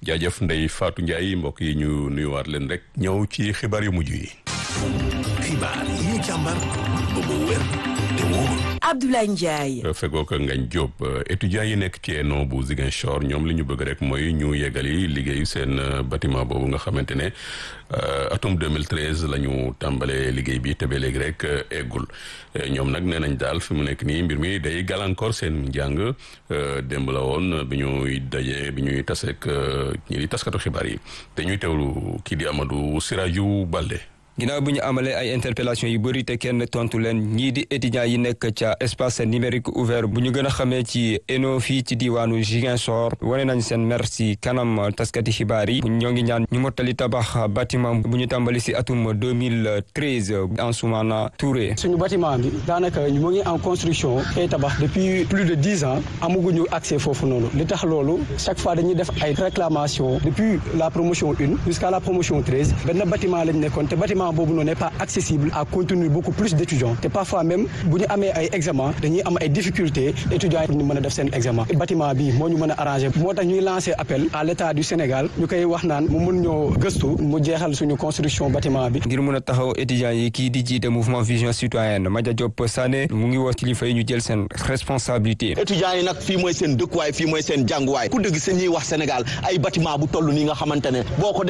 jaajëf Ndeye Fatou Ndiaye mbokk yi ñu nuyuwaat leen rek ñëw ci xibaar yu mujj yi. xibaar yi ñu càmbar ba mu wér te wóor. Abdoulaye Ndiaye. fegoo ko Ngagne Diop étudiants yi nekk ci ENO bu Ziguinchor ñoom li ñu bëgg rek mooy ñu yeggali liggéeyu seen bâtiment boobu nga xamante ne atum 2013 la ñu tàmbalee liggéey bi te ba léegi rek eggul ñoom nag nee nañ daal fi mu nekk nii mbir mi day gàllankoor seen njàng démb la woon bi ñuy dajee bi ñuy taseek ñi di taskatu xibaar yi te ñuy teewlu kii di Amadou Sirajou Balde. ginnaaw bu ñu amalee ay interpellation yu bëri te kenn tontu leen ñii di étudiants yi nekk ca espace numérique ouvert bu ñu gën a xamee ci ENO fii ci diwaanu Ziguinchor wane nañ seen mer si kanam taskati xibaar yi ñoo ngi ñaan ñu mottali tabax bâtiment bu ñu tàmbali si atum 2013 Ansoumana Touré. suñu bâtiment bi daanaka mu ngi en construction ay tabax depuis plus de dix ans amaguñu accès foofu noonu li tax loolu chaque fois dañuy def ay réclamations depuis la promotion une jusqu'à la promotion treize benn bâtiment lañ nekkoon te bâtiment boobu noonu n'est pas accessible à contenir beaucoup plus d'étudiants te parfois même bu ñu amee ay examen dañuy am ay difficultés étudiants yi pour ñu mën a def seen examen bâtiment bi moo ñu mën a arranger moo tax ñuy lancer appel à l'état du Sénégal ñu koy wax naan mu mën ñoo gëstu mu jeexal suñu construction bâtiment bi ngir mën a taxaw étudiants yi kii di jiite mouvement vision citoyenne Madia Diop Sané mu ngi wax kilifa yi ñu jël seen responsabilité étudiants yi nag fii mooy seen dëkkuwaay fii mooy seen jànguwaay ku dëgg seen ñuy wax Sénégal ay bâtiment bu toll nii nga xamante ne boo ko